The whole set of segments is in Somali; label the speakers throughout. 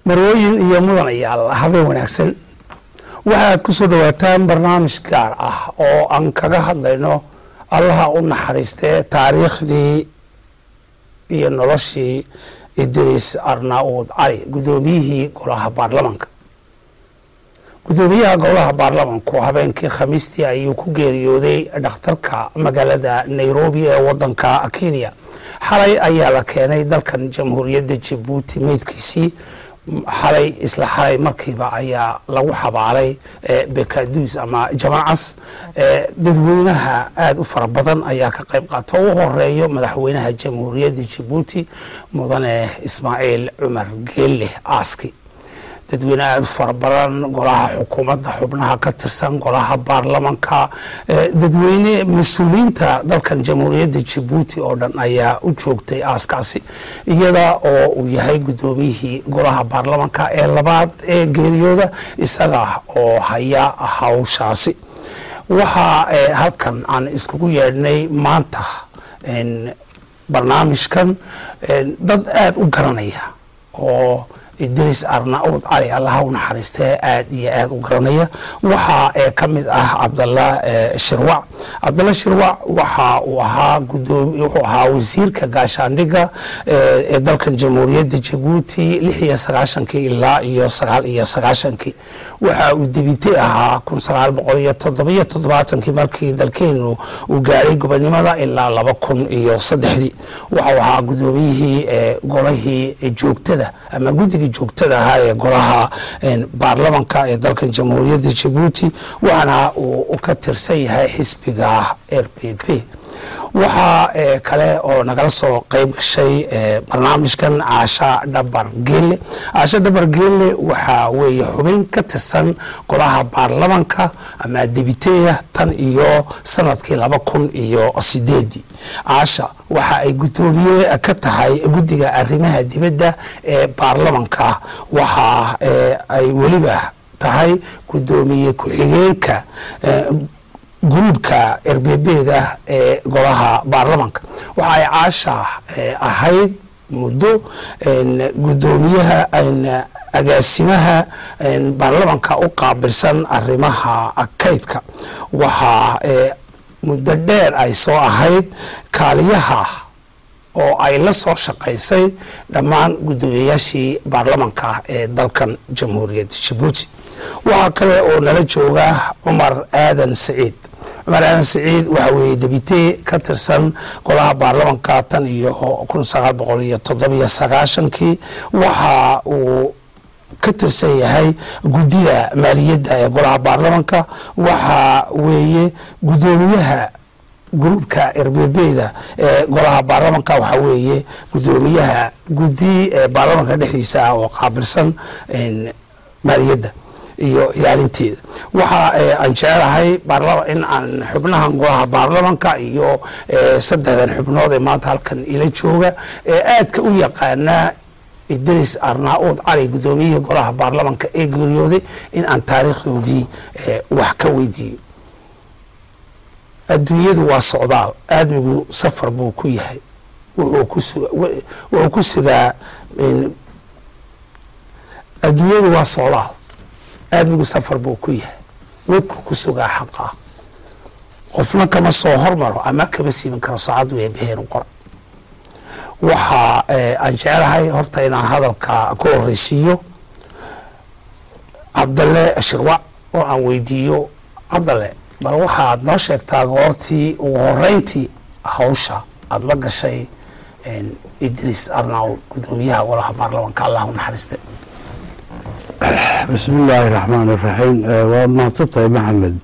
Speaker 1: marwooyin iyo mudanayaal habeen wanaagsan waxaad ku soo dhawaataan barnaamij gaar ah oo aan kaga hadlayno allaha u naxariistee taariikhdii iyo noloshii idriis arnaud cali guddoomiyihii golaha baarlamanka guddoomiyaha golaha baarlamanku habeenkii khamiistii ayuu ku geeriyooday dhakhtarka magaalada nairobi ee wadanka kenya xalay ayaa la keenay dalkan jamhuuriyadda jabuuti meydkiisii xalay isla xalay markiiba ayaa lagu xabaalay bekaduus ama jamaacas dadweynaha aada u fara badan ayaa ka qayb qaata u horeeyo madaxweynaha jamhuuriyadda jabuuti mudane ismaaciil cumar geelle aaski dadweyne aada u fara badan golaha xukuumadda xubnaha ka tirsan golaha baarlamanka dadweyne mas-uuliyiinta dalkan jamhuuriyadda jabuuti oo dhan ayaa u joogtay aaskaasi iyada oo uu yahay guddoomiyihii golaha baarlamanka ee labaad ee geeriyooda isaga oo haya hawshaasi waxaa halkan aan iskugu yeedhnay maanta barnaamijkan dad aada u garanaya oo idriis arnaud cali allaha u naxariistee aada iyo aada u garanaya waxaa ka mid ah cabdalla shirwac cabdalla shirwac waxa uu ahaa gudoomi wuxuu ahaa wasiirka gaashaandhiga ee dalkan jamhuuriyadda jabuuti lix iyo sagaashankii ilaa iyo sagaal iyo sagaashankii waxa uu debite ahaa kun sagaal boqol iyo toddobiyo toddobaatankii markii dalkeenu uu gaadhay gobonimada ilaa laba kun iyo saddexdii waxau ahaa guddoomiyihii golahii joogtada ama guddigii joogtada ahaa ee golaha baarlamanka ee dalkan jamhuuriyadda jabuuti waxaana uu ka tirsan yahay xisbiga r p p waxaa kale oo nagala soo qeyb gashay barnaamijkan caasha dhabar geelle caasha dhabar geelle waxaa weeye xubin ka tirsan golaha baarlamanka ama debiteya tan iyo sanadkii laba kun iyo sideedii caasha waxa ay guddoomiye ka tahay guddiga arrimaha dibadda ee baarlamanka waxa ay weliba tahay guddoomiye ku-xigeenka gruubka erbebeda ee golaha baarlamanka waxa ay caasha ahayd muddo guddoomiyaha agaasimaha baarlamanka u qaabilsan arrimaha kaydka waxaa muddo dheer ay soo ahayd kaaliyaha oo ay la soo shaqaysay dhammaan guddoomiyayaashii baarlamanka ee dalkan jamhuuriyadda jabuuti waxaa kale oo nala jooga cumar aadan saciid cumar aadan saciid waxa weeye debite ka tirsan golaha baarlamanka tan iyo kun sagaal boqol iyo toddobiyo sagaashankii waxa uu ka tirsan yahay guddida maaliyadda ee golaha baarlamanka waxa weeye guddoomiyaha gruubka erbebeda ee golaha baarlamanka waxaa weeye guddoomiyaha guddi baarlamanka dhexdiisa ah oo qaabilsan maaliyadda iyo ilaalinteeda waxa aan jecelahay in aan xubnahan golaha baarlamanka iyo saddexdan xubnood ee maanta halkan ila jooga ee aadka u yaqaanaa idris arnaud cali guddoomiyihii golaha baarlamanka ee geeriyooday in aan taariikhdoodii wax ka weydiiyo adduunyadu waa socdaal aadmigu safar buu ku yahay wuxuu ku sugaa adduunyadu waa socdaal aadmigu safar buu ku yahay wadku ku sugaa xaqaa qofna kama soo hormaro ama kama siiban karo saacaddu eebaheen u qora waxa aan jecelahay horta inaan hadalka ku horeysiiyo cabdalle shirwac oo aan weydiiyo cabdalle bal waxaad noo sheegtaa goortii ugu horeyntii hawsha aada la gashay idriis arnaud guddoomiyaha golaha baarlamanka allah u naxariiste
Speaker 2: bismi illaahi raxmaan iraxiim waad mahadsantahay maxamed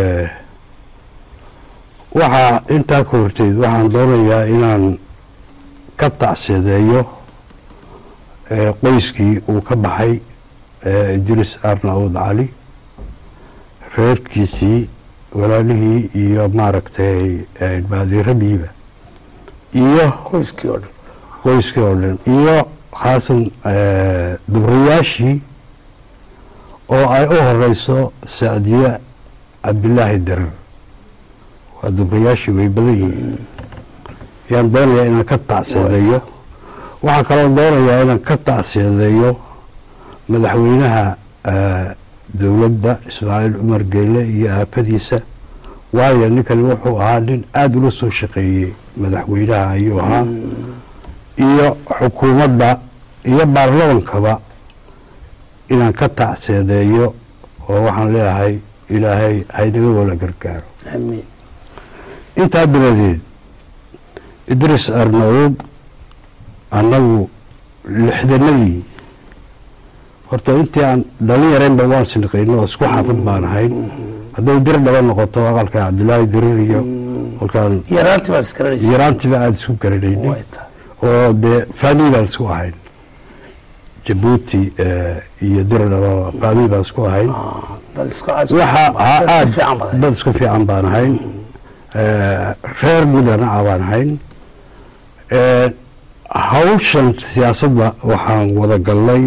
Speaker 2: waxaa intaa ka horteed waxaan doonayaa inaan ka tacseedeeyo qoyskii uu ka baxay idriis arnaud cali reerkiisii walaalihii iyo maaragtay baadiiradiiba iyo
Speaker 1: qoyskii oo dhan
Speaker 2: qoyskii oo dhan iyo khaasan dubrayaashii oo ay u horeyso sacdiye cabdilaahi darar waa dubrayaashii way badan yihiin yaan doonayaa inaan ka tacseedeeyo waxaa kaloo doonayaa inaan ka tacseedeeyo madaxweynaha eh, dowladda ismaaciil cumar geele iyo aafadiisa waayo ninkani wuxuu ahaa nin aada ula soo shaqeeyey madaxweynaha ayuu ahaa iyo xukuumadda iyo baarlamankaba inaan ka tacseedeeyo oo waxaan leeyahay ilaahay haynaga wala gargaaro
Speaker 1: amiin
Speaker 2: intaa dabadeed idris arnauud annagu lixdanadii horta intii aan dhalin yaraynba waan sinqayno oo isku xaafid baan ahayn hadday dir dhaba noqoto aqalka cabdilaahi dirir iyo kolkaan
Speaker 1: yaraantii baad iskaranaysa
Speaker 2: yaraantiba aada isku garanaynin
Speaker 1: way tahay
Speaker 2: oo dee faamili baan isku ahayn jabuuti eh, iyo dir dhababa faamili baan isku ahayn
Speaker 1: Ah, dad isku aad isku
Speaker 2: waxa
Speaker 1: dad isku
Speaker 2: aad
Speaker 1: fiican badan
Speaker 2: dad isku fiican baan ahayn Eh, reer mudana ah baan ahayn Eh, hawshan siyaasadda waxaan wada galnay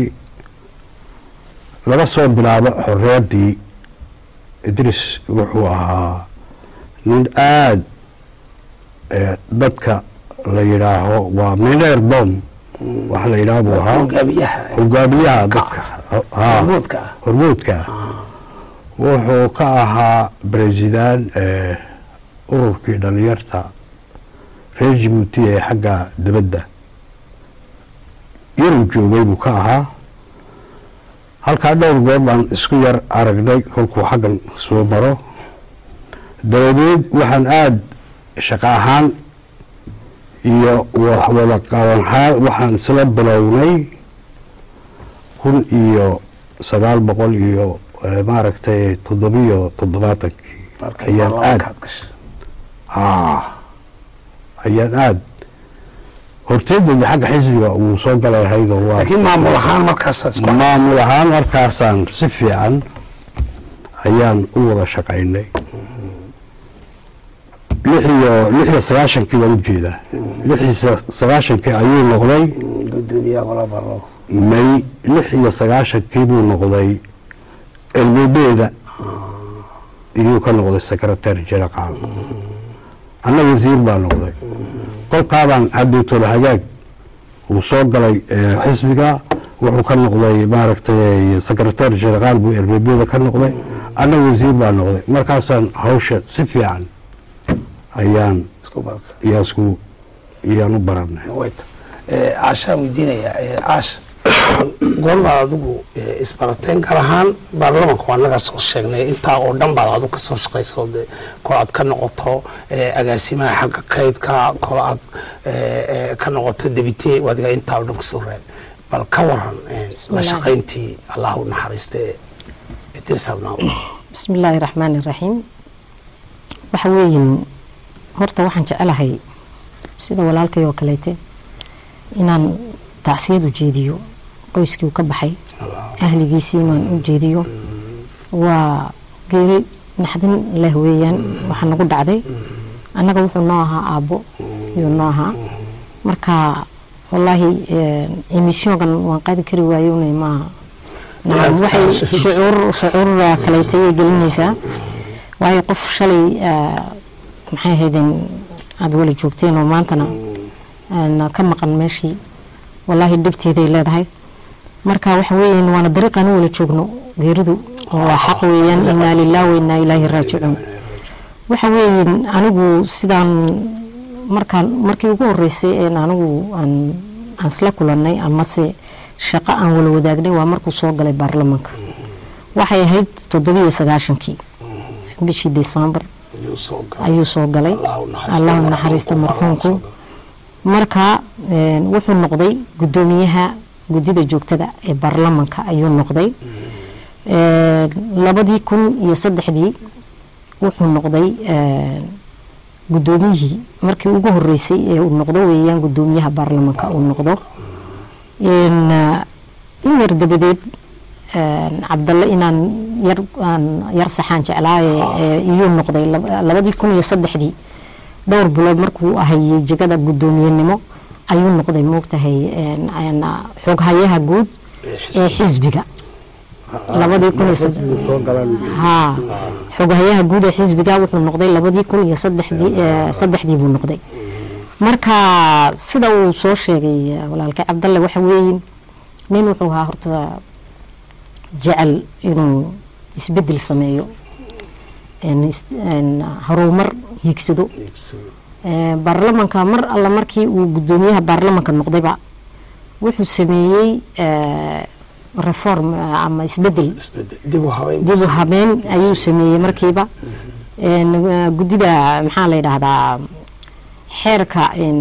Speaker 2: laga soo bilaabo xoreeddii idris wuxuu ahaa nin aad eh, dadka la yidhaaho waa mineer bom waxa la yidhaaho buu ahaa
Speaker 1: hogaamiyaha
Speaker 2: hogaamiyaha dadka haa
Speaker 1: hormuudka ah
Speaker 2: hormuudka wuxuu ka ahaa president eh, ururkii dhalinyarta reer jibuuti ee xagga dibadda yaruu joogay buu ka ahaa halkaa dhowr goor baan isku yar aragnay kolkuu xaggan soo maro dabadeed waxaan aada shaqo ahaan iyo wax wada qabanhaan waxaan isla bilownay kun iyo sagaal boqol iyo eh, maaragtay toddobiyo toddobaatankii
Speaker 1: markii
Speaker 2: ayaan aad
Speaker 1: baarlamaankaad gashay
Speaker 2: haa ayaan aad horteedooda xagga xisbiga uu soo galay ahaydoo waa
Speaker 1: laakiin maamul ahaan markaasaad isku
Speaker 2: maamul ahaan markaasaan si fiican ayaan u wada shaqaynay lix iyo lix iyo sagaashankii baan ujeedaa lix iyo sa- sagaashankii ayuu noqday
Speaker 1: gudoomiyaha gola barlo
Speaker 2: may lix iyo sagaashankii buu noqday elbebeeda iyuu ka noqday secretary general anna wasiir baa noqday kolkaabaan cabditol hagaag uu soo galay eh, xisbiga wuxuu ka noqday maaragtay secretary general buu elbebeeda ka noqday anna wasiir baa noqday markaasaan hawsha si fiican ayaan
Speaker 1: isku barta
Speaker 2: iyaan isku iyaan u baranay
Speaker 1: wayta caashaan weydiinayaa eh, caasha goormaad adigu eh, isbarateen gaar ahaan baarlamanka waa nagaa soo sheegnay intaa oo dhan baad adigu kasoo shaqayso dee kol aad ka noqoto eh, agaasimaha xagga kaydka kol aad eh, eh, ka noqoto debite waadiga intaa oo dhan kasoo raag bal ka waran eh, la
Speaker 3: Bismillah.
Speaker 1: shaqayntii allah u naxariista ee idris abnaaw
Speaker 3: bismi illaahi raxmaani raxiim waxa weeyin horta waxaan jecelahay sida walaalkay oo kaleete inaan tacsiyad u jeediyo qoyskii uu ka baxay ahligiisii inaan u jeediyo waa geeri naxdin leh weeyaan waxaa nagu dhacday annaga wuxuu noo ahaa aabbo yuu noo ahaa marka wallaahi emissionkan waan qaadi kari waayona maaha nacam waxay shucuur shucuur kaleeta ayay gelinaysaa waayo qof shalay ah, maxay ahaydeen aada wala joogteen oo maantana aan ka maqan meeshii wallaahi dhibteeday leedahay marka waxa weeyaan waana dariiqaan u wala joogno geeridu waa xaq weeyaan inaa lilah wa inaa ilaahi raajicuun waxa weeyaan anigu sidaan markaan markii ugu horeysay een anigu aan aan isla kulannay amase shaqo aan wala wadaagnay waa markuu soo galay baarlamaanka waxay ahayd toddobiyo sagaashankii bishii desembar
Speaker 1: ayuu soo galay
Speaker 3: ayuu soo galay
Speaker 1: Allah u naxariisto
Speaker 3: allah u naxariista
Speaker 1: marxuumka.
Speaker 3: marxuumku marka een, wuxuu noqday gudoomiyaha guddida joogtada ee baarlamanka ayuu noqday Een, labadii kun iyo saddexdii wuxuu noqday een, gudoomiyihii markii ugu horeysay ee uu noqdo weeyaan gudoomiyaha baarlamanka uu noqdo Een, in yar dabadeed een, cabdalle inaan yar aan yar saxaan jeclaaye ee iyuu noqday lab- labadii kun iyo saddexdii dhowr bilood markuu hayay jegada gudoomiyenimo ayuu noqday moogtahay een, een, xoghayaha guud ee xisbiga labadii kun iyo sad-
Speaker 2: soo galan
Speaker 3: haa xoghayaha guud ee xisbiga wuxuu noqday labadii kun iyo saddexdii ee, saddexdii buu noqday marka sida uu soo sheegay eh, walaalkay cabdalle waxa weeyin nin wuxuu ahaa horta jecel inuu isbedel sameeyo een is- een horumar hiigsado Ee, baarlamanka mar alla markii uu gudoomiyaha baarlamanka noqdayba wuxuu sameeyey ee, reform eh, ama isbedel
Speaker 1: isbedel dib u habeyn
Speaker 3: dib u habeen ayuu sameeyey markiiba Een, eh, guddida maxaa la yidhaahdaa xeerka een,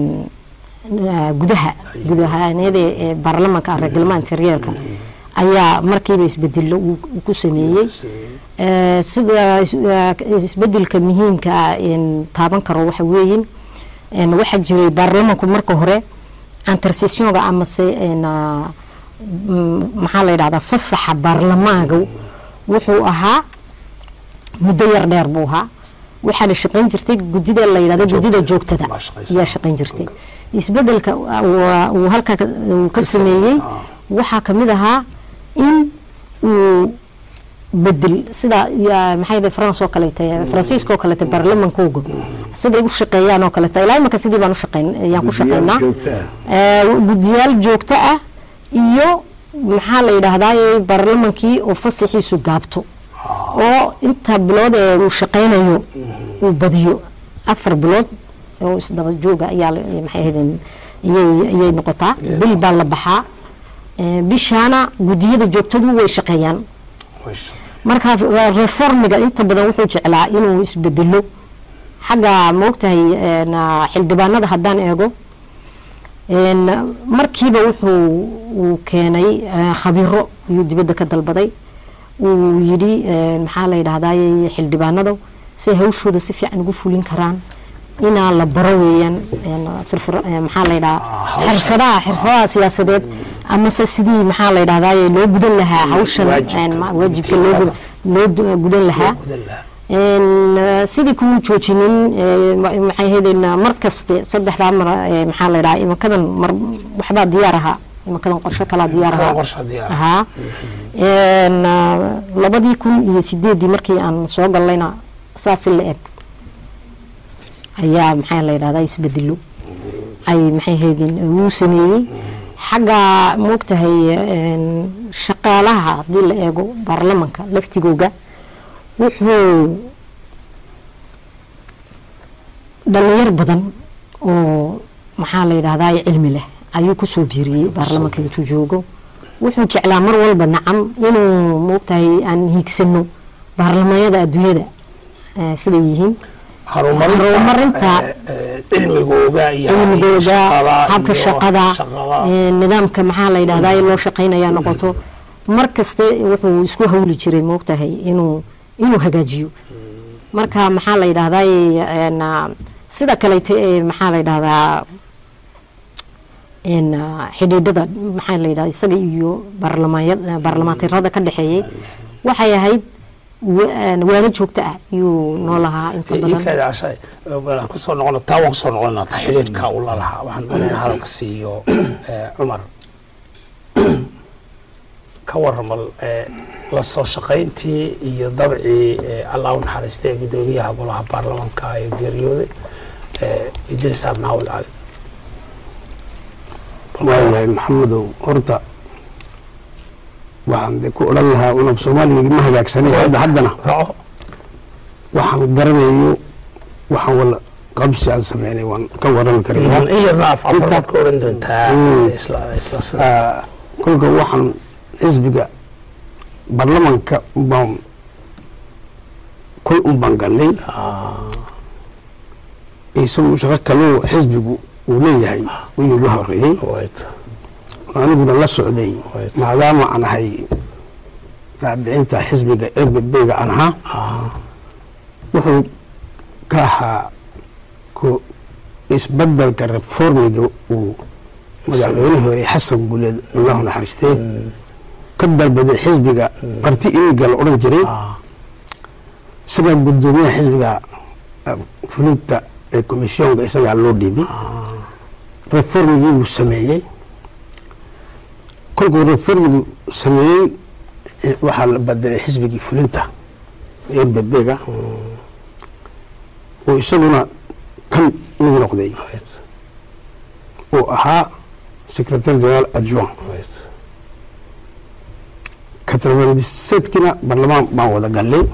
Speaker 3: eh, gudaha gudahaaniyada ee baarlamanka reglement interieurka ayaa markiiba isbedelo uu uu ku sameeyey Ee, sida is- eh, isbedelka muhiimka ah een taaban karo waxa weeyin een waxaa jiray baarlamanku marka hore intercessionga amase een ah, mm, maxaa la yidhahdaa fasaxa baarlamaanka wuxuu ahaa muddo yar dheer buu ahaa waxaa la shaqayn jirtay guddida la yidhahdo guddida joogtada
Speaker 1: Baa shaqaysa.
Speaker 3: ayaa shaqayn jirtay isbedelka waa- uu halka ka- uu ka sameeyey waxaa kamid ahaa in uu bedel sida ya- maxay yahay france oo kaleete faransiiska oo kaleete baarlamankooga siday u shaqeeyaan oo kaleete ilaa imaka sidii baan u shaqeyn ayaan ku shaqeynaa
Speaker 2: joogto ah.
Speaker 3: Ee, guddiyaal joogto ah iyo maxaa la yidhaahdaa baarlamankii oo fasaxiisu gaabto oo inta bilood ee uu shaqaynayo uu badiyo afar bilood oo isdaba jooga ayaa la- maxay ahaydeen ayay ayay noqotaa bil baa la baxaa Ee, bishaana guddiyada joogtadu way shaqeeyaan marka waa reformiga inta badan wuxuu jeclaa inuu isbedelo xagga maogtahay een, ah, xildhibaanada haddaan eego een, markiiba wuxuu uu keenay eh, khabiro ayuu dibadda ka dalbaday uu yidhi een, maxaa la yidhahdaa xildhibaanada si ay hawshooda si fiican ugu fulin karaan inaa la baro weeyaan een, firfir- eh, maxaa la yidhahaa
Speaker 1: hawsha.
Speaker 3: xirfadaha xirfadaha siyaasadeed amase sidii maxaa la yidhahdaa loo gudan lahaa hawshan
Speaker 1: waajibka.
Speaker 3: een, ma- waajibka loo gudan- loo du- gudan lahaa Een, eh, sidii kuma joojinin eh, ma- maxay ahaydeen mar kaste saddexdaa mar eh, maxaa la yidhaha imankadan mar waxbaa diyaar ahaa imankadan qorshe kalaa diyaar ahaa
Speaker 1: qorshe diyaar ah.
Speaker 3: ahaa Een, ah, labadii kun iyo sideedii markii aan soo gallayna saasi la eg ayaa maxaa la yidhahdaa isbedelo ay maxay ahaydeen wuu sameeyey xagga moogtahay een, shaqaalaha haddii la eego baarlamanka laftigooga wuxuu dhalinyar badan oo maxaa la yidhahdaa cilmi leh ayuu kusoo biiriyey baarlamanka intuu joogo wuxuu jeclaa mar walba nacam inuu moogtahay aan hiigsano baarlamanyada adduunyada eh, siday yihiin
Speaker 1: horumarinta
Speaker 3: horumarinta
Speaker 1: eh, eh, cilmigooga iyo
Speaker 3: cilmigooda
Speaker 1: shaqada
Speaker 3: habka
Speaker 1: iyo
Speaker 3: shaqada
Speaker 1: shaqada.
Speaker 3: ee, nidaamka maxaa la yidhahdaa loo shaqaynaya noqoto mar kaste wuxuu isku hawli jiray moogtahay inuu inuu hagaajiyo marka maxaa la yidhahdaa een, ah, sida kaleete ee maxaa la yidhahdaa een, ah, xidhiidhada maxaa la yidhahdaa isaga iyo baarlamaanyada baarlamaantirada ka dhexeeyey waxay ahayd wa- een, waano joogto ah ayuu noo lahaa inta badan
Speaker 1: inkaada cashay waan kusoo noqon taa waan kusoo noqonaa ta xidhiidhka uu la lahaa waxaan doonaya hadalka siiyo eh, cumar ka waramal eh, la soo shaqayntii iyo dabcii eh, allah u naxariistay gudoomiyaha golaha baarlamanka ee geeriyooday eh, idris abnaawil cali
Speaker 4: waayahay maxamedow horta waxaan de ku odhan lahaa unab soomaaliga ma hagaagsanay hadda haddana
Speaker 1: raaco
Speaker 4: waxaan garanayo waxaan wala qabsi aan sameynay waan ka warrami karaya
Speaker 1: in yarna af afaraad ka oran doontaa
Speaker 4: Mm.
Speaker 1: isla isla sida
Speaker 4: Ah, kolka waxaan xisbiga baarlamanka baan kol un baan galnay isagu shaqo kaloo xisbigu uu leeyahay inuu la horeeyey
Speaker 1: wayt
Speaker 4: aniguna la socday
Speaker 1: Right.
Speaker 4: maadaama aan ahay taabicinta xisbiga erbebega aan ahaa wuxuu ka ahaa ko isbedelka reformiga uu madaxweynihii hore xasan guleed allahu naxariistee ka dalbaday xisbiga barti iniga la odhan jiray isagaa gudoomiyaha xisbiga eh, fulinta ee komisyoonka isagaa loo dhiibay reformigii buu sameeyey kolkuu reformigu sameeyey eh, waxaa la bedelay xisbigii fulinta ee bebega oo isaguna kan mid noqday
Speaker 1: wayt
Speaker 4: oo ahaa secretary general adjoint
Speaker 1: wayt
Speaker 4: katarbandiseedkina baarlamaan baan wada gallay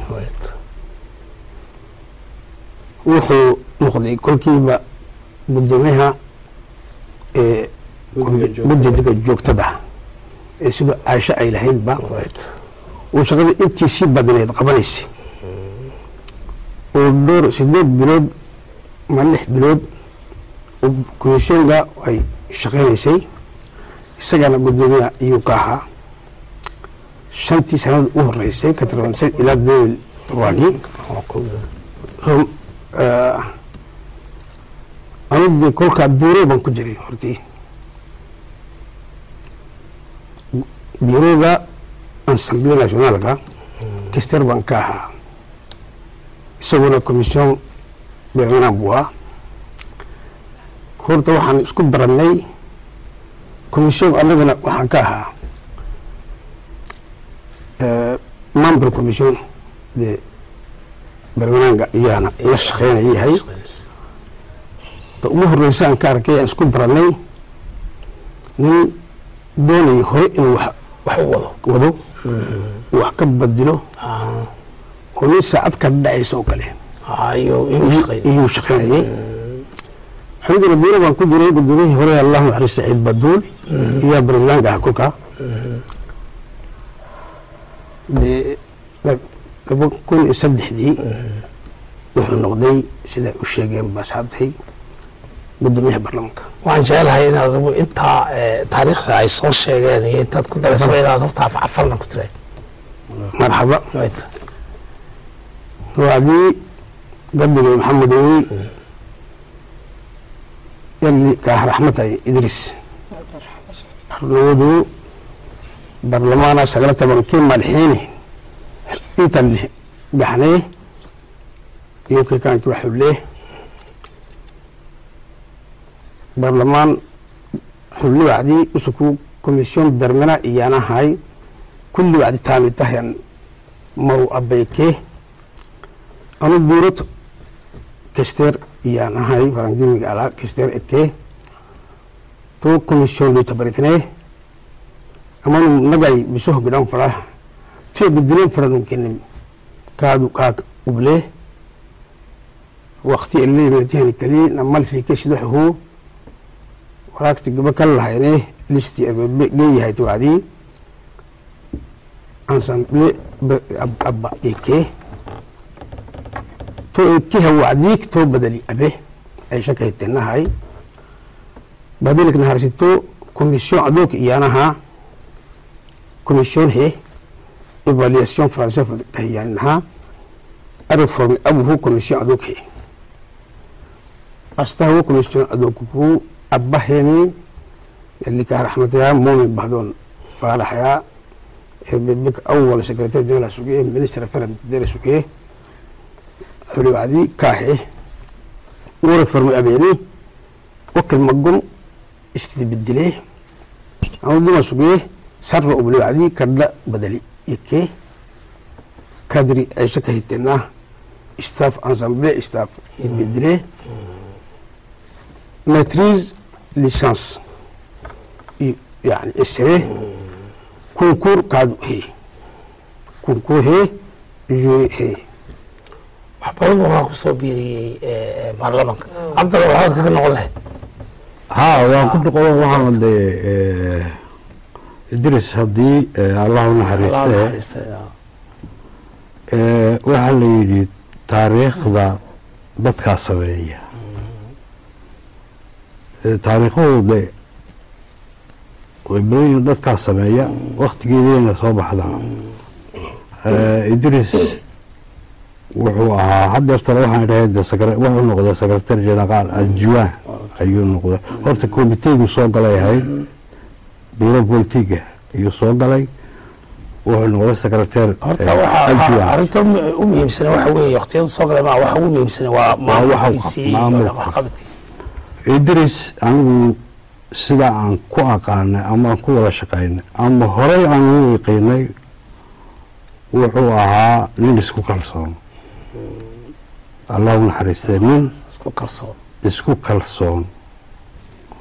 Speaker 4: wuxuu noqday kolkiiba guddoomiyaha ee guddiga joogtada ee sida caasho ay lahaydba uu shaqada intii sii badneed qabanaysay oo dhowr sideed bilood ma lix bilood komishoonka ay shaqaynaysay isagana guddoomiyaha iyuu ka ahaa shantii sanada u horeysay katarbandiseed ilaa dawil rwani anugdee kolkaa bureau baan ku jiray hortii bureauga assemble nationaalka kister baan ka ahaa isaguna commission bermanaan buu ahaa horta waxaan isku baranay commission annagana waxaan ka ahaa member commission de bermanaanka iyaana la shaqeynaya yahay ta ugu horeysa aan ka arkay aan isku baranay nin doonaya hore inuu wax wax wado wax ka badilo oo nin saacad ka dhacaysa oo kale iyuu shaqeynayay aniguna buura baan ku jiray gudoomiyihii hore allahu naxariis saciid baduul iyaa barezidaanka ah kolkaa dee laba kun iyo saddexdii wuxuu noqday siday u sheegeen baasaabtay gudoomiyaha baarlamaanka
Speaker 1: waxaan jecelahay inaad adigu intaa taariikhda ay soo sheegeen iyo intaad ku dareysaba inaad horta afcafarna ku tira
Speaker 4: marxaba waadii gabiga maxamedowi yali kaah raxmatay idris arnawadu barlamaana sagala tobankii madaxiini inta gaxnee iyo kikaanki waxulee barlamaan xulli wacdii usuku commission bermena iyaanahay kulli wacdi taamitahan maru abayke anu buurot kester iyaanahay farangimiga alaa kester eke to commission lita baritne amanu nagay biso hogidhan fara tuya bedilen faradun kenim kaadu kaak uble waqti eleematihani kali namal fike sidoxuhu waraagti gaba kan lahayne listi erbe geeyahay wacdii ensemble abba eke to ekeha wacdiik to badali abe ay shakahitenahay badilik naharsito commission adook iyaanaha commission he evaluation français kahiyanaha areforme abuhu commission adook he astahu commission adook ku abbahemi yalika raxmataya mumin bahdoon faalaxaya erbebek awal secretary general suge minister affairs dere suge xuli wacdi kaahe ure forme abeeni wakil magum istibedile anu duma suge sarra ubli wacdi kadha badali yeke kadri aisha kahitena staff ensemble staff ibedile maitrise licence yani esre concours kaadu he concours he jure he
Speaker 1: wax badan baa kusoo biiriyey baarlamaanka cabdalla waxaad kaga noqon lahayd
Speaker 2: haa waan ku noqon waxaan dee idris haddii allah u naxariiste waxaa la yidhi taariikhda dadkaa sameeya taariikhadu de way badan yihiin dadkaa sameeya waktigeedayna soo baxdaa idris wuxuu ahaa hadeertale waxaan dhahay wuxuu noqday secretary general adjuwan ayuu noqday horta commitegu soo galay ahayd bureau politiga ayuu soo galay wuxuu noqday secretary
Speaker 1: horta waxa arrinta u muhiimsana waxa weeye waqtiyada soo galay maa waxa ugu muhiimsana waa maamulkiisii waxqabadkiisi
Speaker 2: idris anigu sida aan ku aqaanay ama aan ku wada shaqaynay ama horey aan ugu yaqiinay wuxuu ahaa nin isku kalsoon allahu naxariistay nin
Speaker 1: isku kalsoon
Speaker 2: isku kalsoon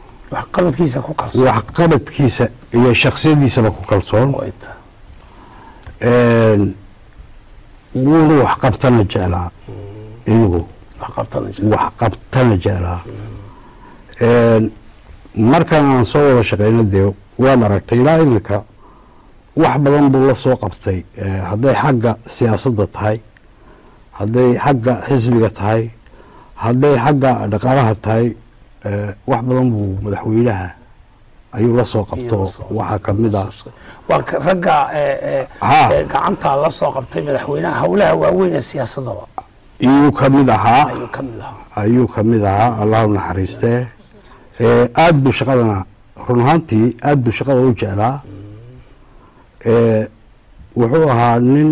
Speaker 1: waxqabadkiisa ku kalsoon
Speaker 2: waxqabadkiisa iyo shaksiyadiisaba ku kalsoon Een, wuuna wax qabtana jeclaa inigu
Speaker 4: wax qabtana jira.
Speaker 2: wax qabtana jeclaa Een, markan aan soo wada shaqeyno dee waad aragtay ilaa iminka wax badan buu la soo qabtay Eh, hadday xagga siyaasadda tahay hadday xagga xisbiga tahay hadday xagga dhaqaalaha tahay eh, wax badan buu madaxweynaha ayuu la soo qabto
Speaker 1: Ayuu la soo-
Speaker 2: waxaa ka mid ah
Speaker 1: waa ka- ragga ee, ee,
Speaker 2: Ha.
Speaker 1: ee, gacanta la soo qabtay madaxweynaha howlaha waaweyn ee siyaasadaba
Speaker 2: iyuu ka mid ahaa
Speaker 1: ayuu ka mid ahaa
Speaker 2: ayuu ka mid ahaa allahu naxariistee Eh, aad buu shaqadana run ahaantii aad buu shaqada u jeclaa Eh, wuxuu ahaa nin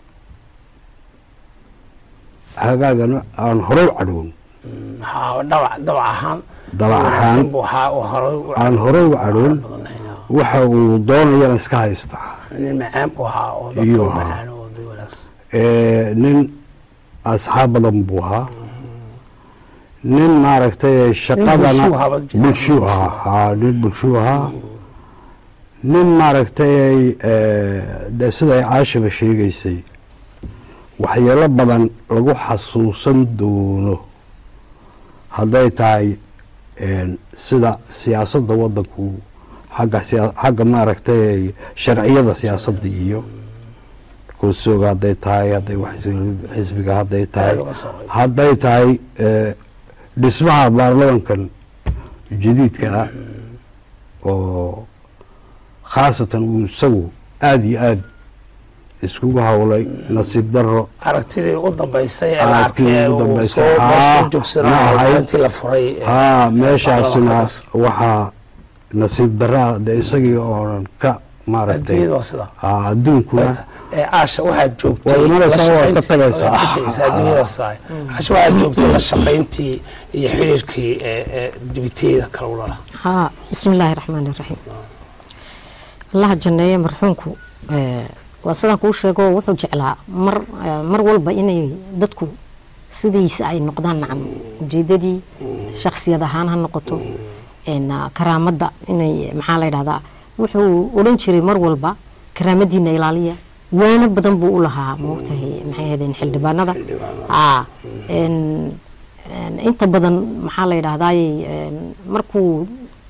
Speaker 2: hagaagana aan hore u cadhown
Speaker 1: Ha, dabac dabac ahaan
Speaker 2: Dabac ahaan.
Speaker 1: wanaagsan buu ahaa oo hore u-
Speaker 2: aan hore u cadhown
Speaker 1: badanayna.
Speaker 2: waxa uu doonayana iska haysta
Speaker 1: nin macaan buu ahaa oo dadka
Speaker 2: Iyuu
Speaker 1: u
Speaker 2: ahaa.
Speaker 1: macaan oo dad wanaagsan
Speaker 2: Eh, nin asxaab badan buu ahaa nin maaragtay shaqadana
Speaker 1: bulshuu ahaa, bad jira.
Speaker 2: bulshuu ahaa haa nin bulshuu ahaa nin maaragtay eh, de siday caashaba sheegaysay waxyeelo badan lagu xasuusan doono hadday tahay een, sida siyaasadda waddanku xagga siya- xagga maaragtay sharciyada siyaasadda iyo kursooga hadday tahay hadday wax xisbiga hadday tahay
Speaker 1: Aad uga soo qayb.
Speaker 2: hadday tahay eh, dhismaha baarlamankan jadiidka ah oo khaasatan uu isagu aada iyo aada iskugu hawlay nasiib daro
Speaker 1: aragtidii ugu dambaysay ee la
Speaker 2: Aragtidii
Speaker 1: arkay
Speaker 2: ugu
Speaker 1: uu
Speaker 2: dambaysay.
Speaker 1: soo
Speaker 2: Haa,
Speaker 1: soo
Speaker 2: ma
Speaker 1: joogsanaa
Speaker 2: ahayd.
Speaker 1: maalintii la furay ee,
Speaker 2: haa meeshaasina
Speaker 1: baarlamaankaas.
Speaker 2: waxaa nasiib daraa de isagii oonan ka maaragtay
Speaker 1: adduunyada waa sidaa
Speaker 2: haa adduunkuna
Speaker 1: ee caasha waxaad joogtay
Speaker 2: Waa imanaysaa,
Speaker 1: la
Speaker 2: waa ka
Speaker 1: shaqayntii-
Speaker 2: tagaysaa.
Speaker 1: waa ka tagaysaa, adduunyada sidaa caasha waxaad joogtay la shaqayntii iyo xiriirkii ee ee dibiteeda kale ulala
Speaker 3: haa bismi illaahi raxmaani raxiim allaha janneeye marxuumku eh, waa sidaan kuu sheego wuxuu jeclaa mar eh, mar walba inay dadku sidiisa ay noqdaan nacam ujeedadii shakhsiyad ahaan ha noqoto een, ah, karaamadda inay maxaa la yidhahdaa wuxuu odhan jiray mar walba karaamadiina ilaaliya waano badan buu u lahaa maogtahay maxay ahaydeen xildhibaanada aa een, een, inta badan maxaa la yidhahdaaye een, markuu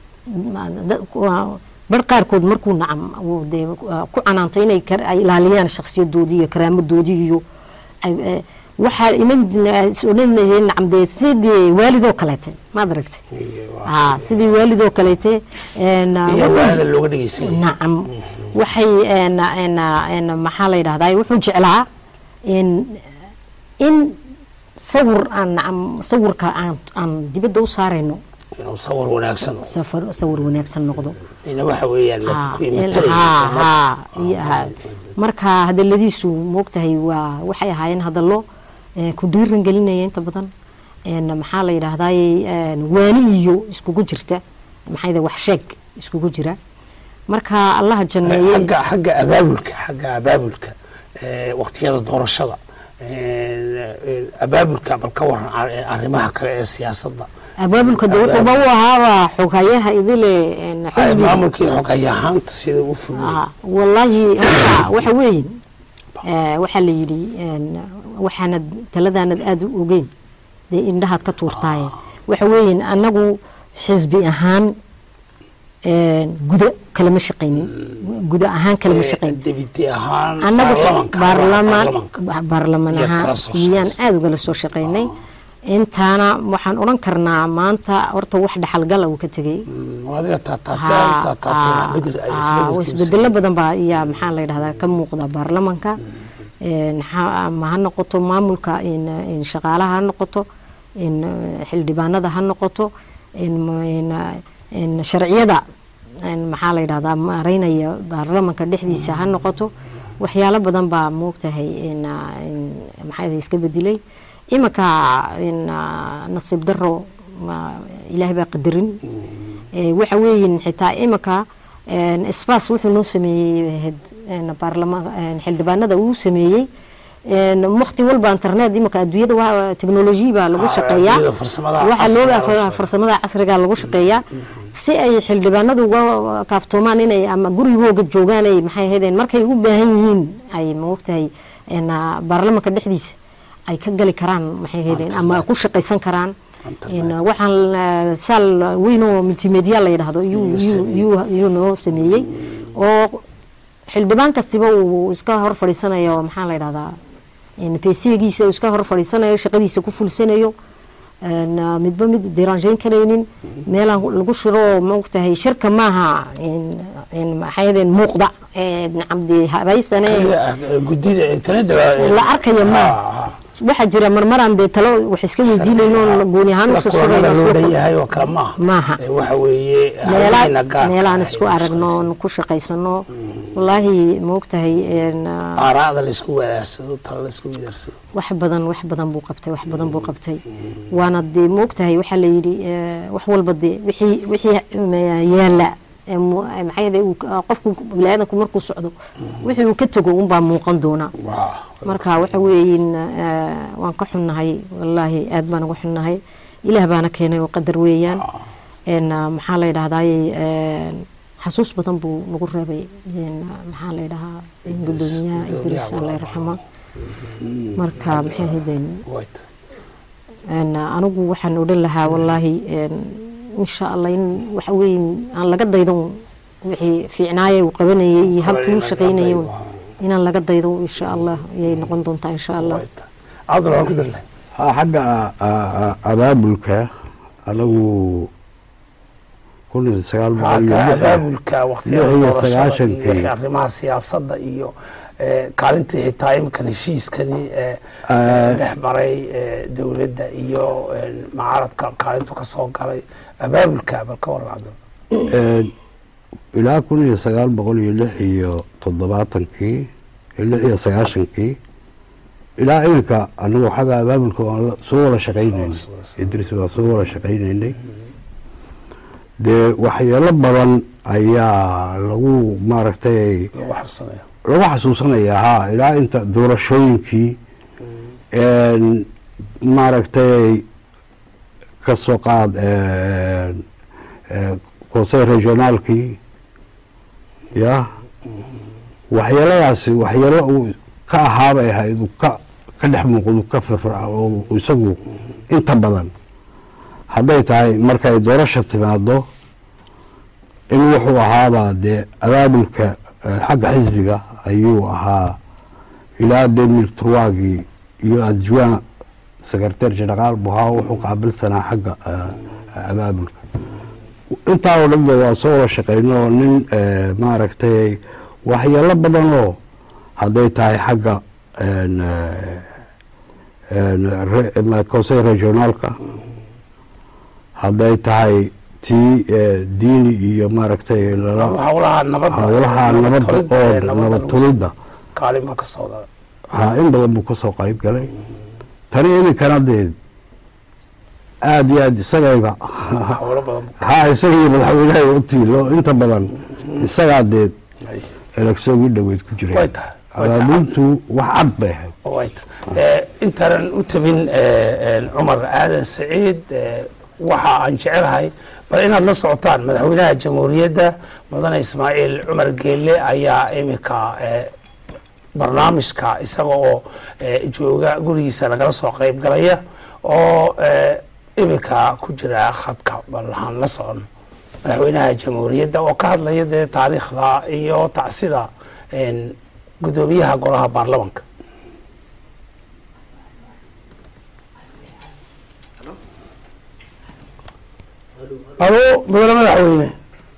Speaker 3: bar qaarkood markuu nacam uu dee ku canaanto inay kar- ay ilaaliyaan shakhsiyadoodii iyo karaamadoodii iyo ay- eh, waxaa iman odhanayeen nacam dee sidii waalidoo kaleete maad aragtay haa sidii waalidoo kaleete een,
Speaker 1: iyo
Speaker 3: wuxuu-
Speaker 1: waanada looga dhegeysanay
Speaker 3: nacam waxay een, een, een, maxaa la yidhahdaa wuxuu jeclaa in in sawir aan nacam sawirka aan aan dibadda u saarayno
Speaker 1: inuu sawir wanaagsan
Speaker 3: safar sawir wanaagsan noqdo
Speaker 1: ina waxa weeyaan la
Speaker 3: Haa,
Speaker 1: ku
Speaker 3: il-
Speaker 1: imataraya
Speaker 3: haa, haa, iyo- haa. marka hadaladiisu moogtahay waa waxay ahaayeen hadallo eh, ku dhiiran gelinaya inta badan een, maxaa la yidhaahdaay waani iyo iskugu jirta maxaa yidhahdaa wax sheeg iskugu jira marka allaha janneeyey
Speaker 1: xagga xagga abaabulka xagga abaabulka ee, waqtiyada doorashada ee, ee, abaabulka bal ka waran ar- arrimaha kale ee siyaasadda
Speaker 3: abaabulka de wuxuuba u ahaaba xogayaha idile een,
Speaker 1: Ay,
Speaker 3: xisbiga
Speaker 1: maamulka iyo xogayahaanta sida u fuliyay
Speaker 3: Ah, wallaahi horta waxa weeye eh, waxaa la yidhi een, waxaanad taladaanad aada u ogeyn dee indhahaad ka tuurtaaye waxa weeye annagu xisbi ahaan een, guda kalama shaqaynin guda ahaan kalama shaqaynin
Speaker 1: debiti ahaan
Speaker 3: annagu
Speaker 1: baarlamanka
Speaker 3: baarlamaan
Speaker 1: baarlamanka.
Speaker 3: baarlamaan
Speaker 1: Iyaad kala
Speaker 3: ahaan
Speaker 1: soo
Speaker 3: iyaan
Speaker 1: shaqaysay.
Speaker 3: aada ugala soo shaqaynay intaana waxaan odhan karnaa maanta horta wax dhaxalgala uu ka tegey
Speaker 1: Mm, waa adiga taataabtay
Speaker 3: Haa,
Speaker 1: taataabtay wax
Speaker 3: haa,
Speaker 1: bedel ay
Speaker 3: haa,
Speaker 1: isbedelkiisa.
Speaker 3: isbedelo badan baa ayaa maxaa la yidhahdaa ka muuqda baarlamanka Een, ha- ama ha noqoto maamulka in in shaqaalaha ha noqoto in eh, xildhibaanada ha noqoto in in, in sharciyada in maxaa la yidhahdaa maareynaya baarlamanka dhexdiisa ha noqoto waxyaalo badan baa moogtahay in ah, in maxaa yidhahdaa iska bedelay iminka in ah, nasiib daro ma- ilaahay baa qadarin Ee, waxa weeyin xitaa iminka sbas wuxuu noo sameeyey had- een, baarlama- een, xildhibaanada uu sameeyey waqti walba internet imika adduunyada waa teknoloji baa lagu
Speaker 1: Ah,
Speaker 3: shaqeeyaa
Speaker 1: adduunyada farsamada
Speaker 3: waxaa
Speaker 1: casriga
Speaker 3: loo
Speaker 1: lagu shaqeeyaa.
Speaker 3: farsamada casriga lagu shaqeeyaa si ay xildhibaanadu uga kaaftoomaan inay ama gurigooga joogaan ay maxay ahaydeen markay u baahan yihiin ay maogtahay een, ah, baarlamanka dhexdiisa ay ka gali karaan maxay ahaydeen ama ku shaqaysan karaan een, waxaan ah, saal weyn oo multimedia la yidhaahdo yuu- yuu- yuu- yuu noo sameeyey oo xildhibaan kastiba uu iska hor fadhiisanayo maxaa la yidhahdaa pesigiisa uu iska hor fadhiisanayo shaqadiisa ku fulsanayo een, ah, midba mid diraanjeyn karaynin meelaan lagu shiro oo maogtahay shirka maaha een- een maxay ahaydeen muuqda ee cabdi habaysane
Speaker 1: gudida internet
Speaker 3: la arkaya maaha waxaa jira marmaraan dee talo wax iska weydiinayno gooni ahaan
Speaker 1: sida
Speaker 3: usoo
Speaker 1: kulamada loo
Speaker 3: surayno
Speaker 1: dhan yahay oo kale maaha
Speaker 3: Maaha.
Speaker 1: Eh, waxa weeye
Speaker 3: meela
Speaker 1: haweeneyna gaarka
Speaker 3: meelaan
Speaker 1: ah
Speaker 3: isku
Speaker 1: ay
Speaker 3: aragno
Speaker 1: shaqaysan.
Speaker 3: oon ku shaqaysano wallaahi maogtahay een, ah,
Speaker 1: aaraada la isku wadaarsado talo la isku wadaarsado
Speaker 3: wax badan wax badan buu qabtay wax badan buu qabtay waana dee moogtahay waxaa la yidhi eh, wax walba dee wixii wixii eh, yaala ee mu- eh, maxaa yeelay uu ka- qofku biniaadanku markuu socdo wixii uu ka tago unbaa muuqan doonaa
Speaker 1: Waa.
Speaker 3: marka waxa weeyin eh, waan ka xunnahay wallaahi aad baan uga xunnahay ilaah baana keenay oo qadar weeyaan een, ah, maxaa la yidhahdaaye een, xasuus badan buu nagu reebay een, maxaa la yidhahaa gudoomiyaha idriis alla raxma marka maxay ahaydeen
Speaker 1: Wait.
Speaker 3: een, anigu waxaan odhan lahaa wallaahi een, insha allah in waxa weeye aan laga daydan wixii fiicnaaye uu qabanayay iyo halkii uu shaqaynayay inaan laga daydo insha allah ayay noqon doontaa insha allah
Speaker 1: Wait. cabdul waan ku darlay
Speaker 2: ha xagga a- a- abaabulka anagu kun iyo sagaal boqol iyo
Speaker 1: Xagga
Speaker 2: lix
Speaker 1: abaabulka waqtiyada
Speaker 2: lix iyo
Speaker 1: doorashada
Speaker 2: sagaashankii.
Speaker 1: iyo arrimaha siyaasadda iyo eh, kaalintii xitaa imkan heshiiskani eh,
Speaker 2: Ah.
Speaker 1: dhex maray eh, dowladda iyo eh, mucaaradka kaalintu ka soo galay abaabulka bal ka waran cabdul
Speaker 2: Een, ilaa kun iyo sagaal boqol iyo lix iyo toddobaatankii iyo lix iyo sagaashankii ilaa iminka anigu xagga abaabulka waan la- soo wada shaqaynaynay
Speaker 1: Soo- soo- soo.
Speaker 2: idris waan soo wada shaqaynaynay dee waxyeelo badan ayaa lagu maaragtay
Speaker 1: lagu xasuusanaya
Speaker 2: lagu xasuusanayaa ha ilaa inta doorashooyinkii een, maaragtay ka soo qaad een, een, conseil regionaalkii ya waxyeeladaasi waxyeelo uu ka ahaabay ahayd uu ka ka dhex muuqdo ka firfirca oo isagu inta badan hadday tahay markay doorasha timaado in wuxuu ahaabaa dee abaabulka eh, xagga xisbiga ayuu ahaa ilaa demil turwaagii iyo adjuwaan secretaire general buu ahaa wuxuu qaabilsanaa xagga eh, abaabulka intaa oo dhan de waa soo wada shaqeyno oo nin eh, maaragtay waxyeelo badanoo hadday tahay xagga een, eh, een, re- ma- conseil regionaalka hadday tahay tii eh, diini iyo maaragtay lala
Speaker 1: hawlaha nabadda
Speaker 2: howlaha nabadda
Speaker 1: tolidda
Speaker 2: oo
Speaker 1: ee nabadda
Speaker 2: nabad
Speaker 1: lagu-
Speaker 2: tulidda
Speaker 1: kaalin baa ka soo galay
Speaker 2: ha in badan buu kasoo qayb galay tani iminkana dee aada iyo aada isagayba
Speaker 1: hawlo badan
Speaker 2: ha isagii madaxweynaha u tiilo inta badan isagaa dee
Speaker 1: ay
Speaker 2: eleksoogii dhaweyd ku
Speaker 1: way
Speaker 2: jiray
Speaker 1: tahay way tahay.
Speaker 2: abaabultu wax cad bay ahayd
Speaker 1: Right. Eh, intaanan u tabin eh, eh, cumar aadan saciid eh, waxa aan jecelahay bal inaad la socotaan madaxweynaha jamhuuriyadda mudane ismaaciil cumar geelle ayaa iminka eh, barnaamijka isaga oo eh, jooga gurigiisa lagala soo qayb galaya oo eh, iminka ku jira khadka bal waxaan la socon madaxweynaha jamhuuriyadda oo ka hadlaya dee taariikhda iyo tacsida een, gudoomiyaha golaha baarlamanka alo mudane madaxweyne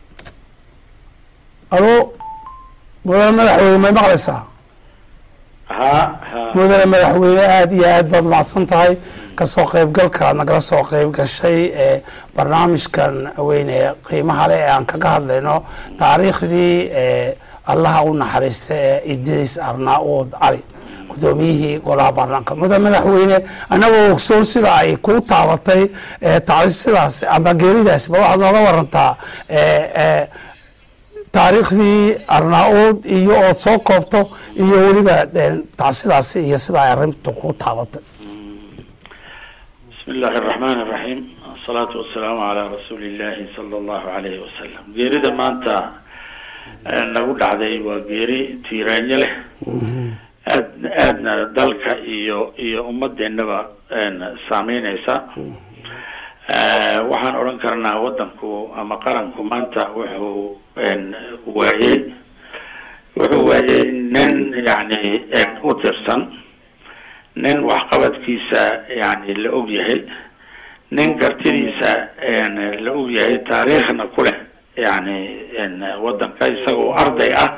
Speaker 1: alo mudane madaxweyne may maqlaysaa
Speaker 5: ha ha
Speaker 1: mudane madaxweyne aada iyo aad baad mahadsan tahay kasoo qaybgalka aad nagala soo qayb gashay ee barnaamijkan weyne qiimaha leh ee aan kaga hadlayno taariikhdii ee allaha u naxariista ee idriis arnaa-uud cali gudoomiyihii golaha baarlamaanka mudane madaxweyne annagoo ogsoon sida ay kuu taabatay ee taasi sidaas ama geeridaasi ba waxaad nooga warantaa ee ee taariikhdii arnaa-uud iyo ood soo koobto iyo weliba tacsidaasi iyo sida ay arrintu ku taabatay
Speaker 5: بسم الله الرحمن الرحيم الصلاة والسلام على رسول الله صلى الله عليه وسلم geerida maanta nagu dhacday waa geeri tiiraanyo leh aad aadna dalka iyo iyo ummadeenaba saameyneysa waxaan odhan karnaa wadanku ama qaranku maanta wuxuu waayey wuxuu waayey nin yani u tirsan nin waxqabadkiisa yani la og yahay nin kartidiisa la og yahay taariikhna ku leh yani wadanka isagoo arday ah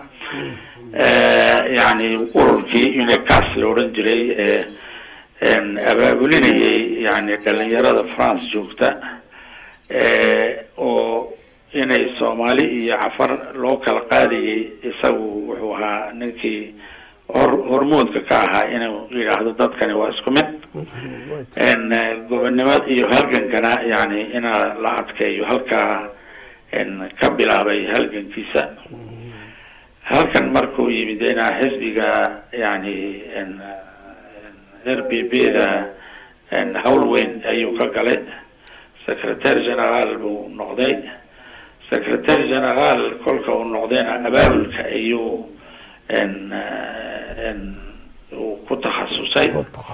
Speaker 5: yani ururkii unicas la odhan jiray abaabulinayay yani dhalinyarada france joogta oo inay soomaali iyo cafar loo kala qaadayay isagu wuxuu ahaa ninkii hor hormoodka ka ahaa inuu yidhaahdo dadkani waa isku mid gobonnimad iyo halgankana yani inaa la adkeeyo halkaa ka bilaabay halgankiisa halkan markuu yimid inaa xisbiga yani r b b da hawl weyn ayuu ka galay secretary general buu noqday secretary general kolka uu noqdayna abaabulka ayuu uu ku takhasusay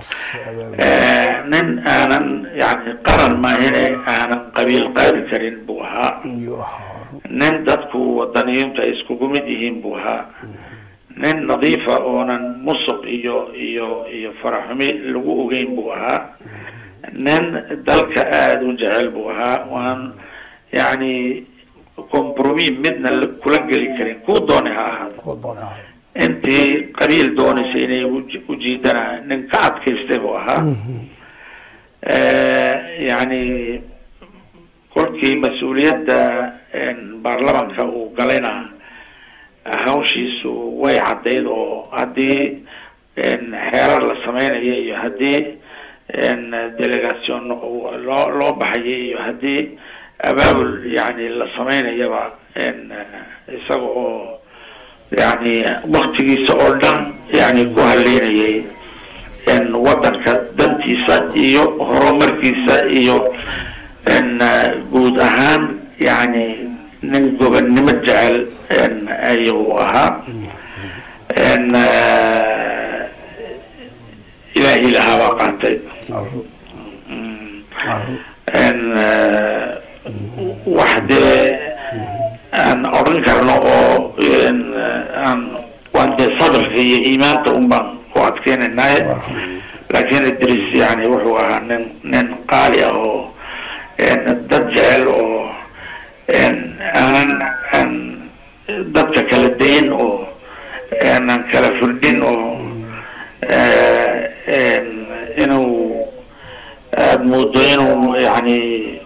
Speaker 5: nin aanan yani qaran maahine aanan qabiil qaadi karin buu ahaa nin dadku wadaniyiintu ay iskugu mid yihiin buu ahaa nin nadiifa oonan musuq iyo iyo iyo faraxumi lagu ogeyn buu ahaa nin dalka aada u jecel buu ahaa waan yani compromis midna kula geli karin kuu doonay ha ahaado intii qabiil doonaysa inay ujiidana nin ka adkaystay buu ahaa yani kolkii mas-uuliyadda baarlamanka uu galayna hawshiisu way caddayd oo haddii xeerar la sameynaya iyo haddii delegation loo loo baxaya iyo haddii abaabul yani la sameynayaba isaga oo yani waktigiisa oo dhan yani ku haleynayay wadanka dantiisa iyo horumarkiisa iyo guud ahaan yani nin gobonnimo jecel ayuu ahaa ilaahi lahaabaa qaatay wax dee aan odhan karno oo aan waan dee sabrka iyo iimaanka un baan ku adkeynaynaye laakiin idris yani wuxuu ahaa nin nin qaali ah oo dad jecel oo aanan aan dadka kala dayin oo aanan kala firdhin oo inuu aada moodo inuu yani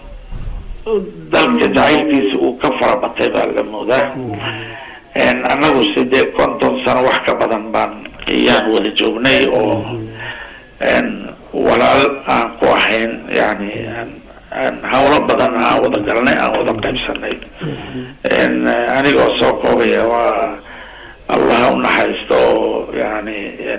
Speaker 5: dalka jacaylkiisa uu ka farabatay baa la moodaa annagu sidee konton sano wax ka badan baan ayaan wada joognay oo walaal aan ku ahayn yani hawlo badan aan wada galnay aan wada qaybsanay anigoo soo koobaya waa allah u naxariisto oo yani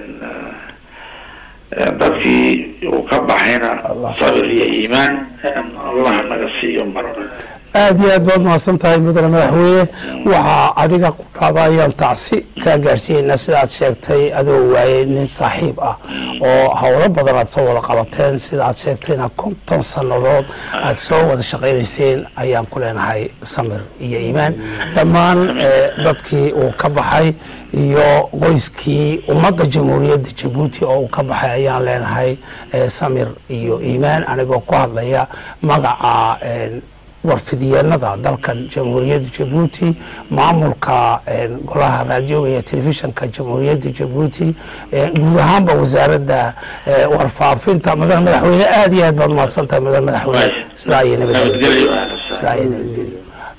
Speaker 5: dadkii uu ka baxayna sabir iyo iimaan allah naga siiyo marna
Speaker 1: aada iyo aad baad mahadsan tahay mudane madaxweyne waxaa adiga qudhaada ayaan tacsi kaa gaarsiineynaa sidaad sheegtay adoo waayey nin saaxiib ah oo howlo badan aad soo wada qabateen sida aad sheegtayna konton sannadood aad soo wada shaqaynayseen ayaan ku leenahay samir iyo iimaan dhammaan dadkii uu ka baxay iyo qoyskii ummadda jamhuuriyadda jabuuti oo uu ka baxay ayaan leenahay samir iyo iimaan anigoo ku hadlaya magaca warfidiyeenada dalkan jamhuuriyadda jabuuti maamulka golaha raadioga iyo telefishinka jamhuuriyadda jabuuti guud ahaanba wasaaradda warfaafinta mudane madaxweyne aada iyo aad baad umahadsan tahay mudane madaxweyne sidaa iyo nabadgelyo sidaa iyo nabadgelyo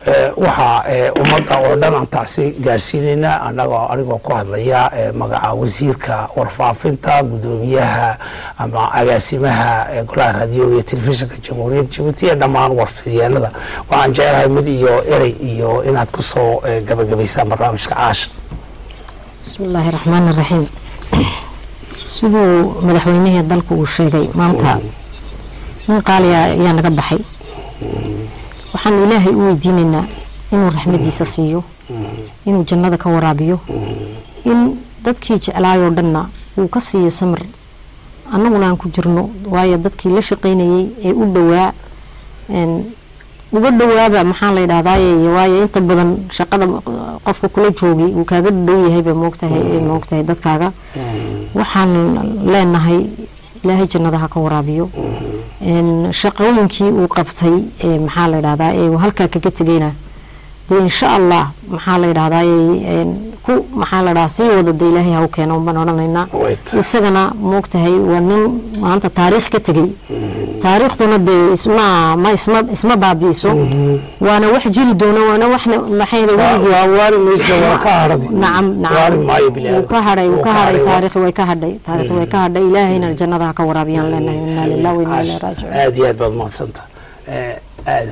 Speaker 1: Eh, waxaa eh, ummadda oo dhan aan taasi gaarsiinaynaa annagoo anigoo ku hadlaya eh, magaca wasiirka warfaafinta gudoomiyaha ama agaasimaha eh, golaha raadiyoga iyo telefishinka jamhuuriyadda jabuuti iyo dhammaan warfidyaanada waxaan jecelahay mid iyo erey iyo inaad ku soo eh, gabagabaysaan barnaamijka caasha
Speaker 3: bismi illaahi raxmaani raxiim siduu madaxweynihii dalku uu sheegay maanta nin qaaliya ayaa naga baxay waxaan ilaahay u weydiinaynaa inuu raxmadiisa siiyo inuu jannada ka waraabiyo in dadkii jeclaayoo dhanna uu ka siiyo samir annaguna aan ku jirno waayo dadkii la shaqaynayay ee u dhowaa een, uga dhowaaba maxaa la yidhahdaaye waayo inta badan shaqada qofka kula joogay uu kaaga dhow yahayba moogtahay moogtahay dadkaaga waxaan leenahay ilaahay jannada ha ka waraabiyo een, shaqooyinkii uu qabtay ee maxaa la yidhahdaa ee uu halkaa kaga tegayna dee insha allah maxaa la yidhahdaa ku maxaa la dhahaa sii wada de ilaahay ha u keeno baan odhanaynaa
Speaker 1: Wait.
Speaker 3: isagana moogtahay waa nin maanta taariikh ka tegey taariikhduna dee isma ma isma isma baabi'iso waana wax jiri doona waana waxna maxayda weligii
Speaker 1: waa waari maysa waa ka haradi
Speaker 3: nacam
Speaker 1: waari maayo
Speaker 3: nacam
Speaker 1: bini'aadam
Speaker 3: wuu ka hadhay wuu
Speaker 1: Wuu
Speaker 3: ka
Speaker 1: ka
Speaker 3: hadhay
Speaker 1: hadhay, waa-
Speaker 3: taariikhi way ka hadhay taariikhi way ka hadhay ilaahayna jannada ha ka waraabiyaan leenahay inaa lillahi wa inaa ilaihi raajicuun
Speaker 1: aad iyo aad baad mahadsanta aad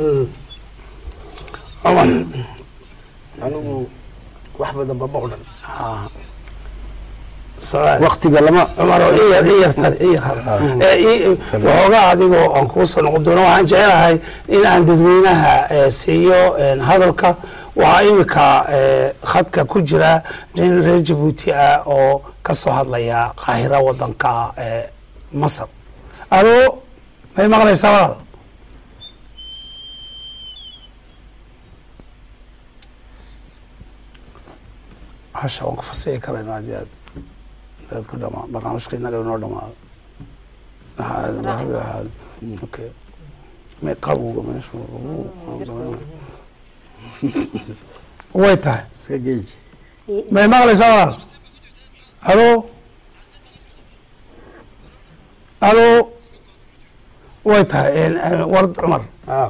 Speaker 1: cumar
Speaker 4: anigu wax badan bama odhan
Speaker 1: su'aal.
Speaker 4: waktiga lama
Speaker 1: cumar oo iyar iyar tar iyar har Eh, i- waxoogaa adigoo aan kugu soo noqon doono waxaan jecelahay in aan dadweynaha eh, siiyo eh, hadalka waxaa imika eh, khadka ku jira nin reer jabuuti ah oo ka soo hadlaya qaahira wadanka eh, masar alo may maqlaysaa walaal hasha waan ku fasixi karayna aad iyo aad aad ku dhamaa barnaamijka inaga inoo dhamaado okay may qabowga meesha way tahay
Speaker 2: iska gelji
Speaker 1: may maqlaysaa walaal alo alo way tahay ward cumar
Speaker 4: Ah.